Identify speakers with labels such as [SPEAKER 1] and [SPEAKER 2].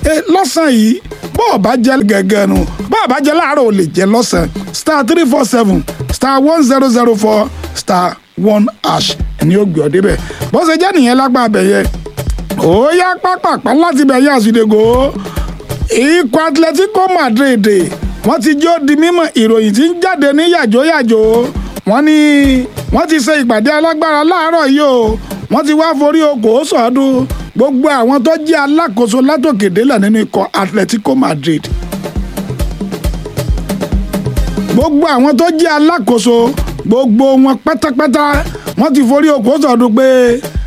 [SPEAKER 1] lọ́sàn-án yìí bọ́ọ̀ bá jẹ́ gẹ́gẹ́ nu bọ́ọ̀ bá jẹ́ láàárọ̀ ò lè jẹ́ lọ́sàn-án star three four seven star one zero zero four star one hash ni ó gbé ọ débẹ̀ bó ṣe jẹ́ nìyẹn lágbá abẹ yẹn ó yá pápápá láti bẹ̀ yá àsìdègò ikọ̀ Atletico Madrid wọ́n ti jó di mímọ̀ ìròyìn tí ń jáde ní yàjóyàjó wọ́n ní wọ́n ti ṣe ìpàdé alágbára láàárọ̀ yìí o wọ́n ti wá forí okòó sọ̀ọ́dún gbogbo àwọn tó jẹ́ alákòóso látòkèdélẹ̀ nínú ikọ̀ Atletico Madrid gbogbo àwọn tó jẹ́ alákòóso gbogbo wọn pátápátá wọ́n ti forí okòó sọ̀ọ́dún pé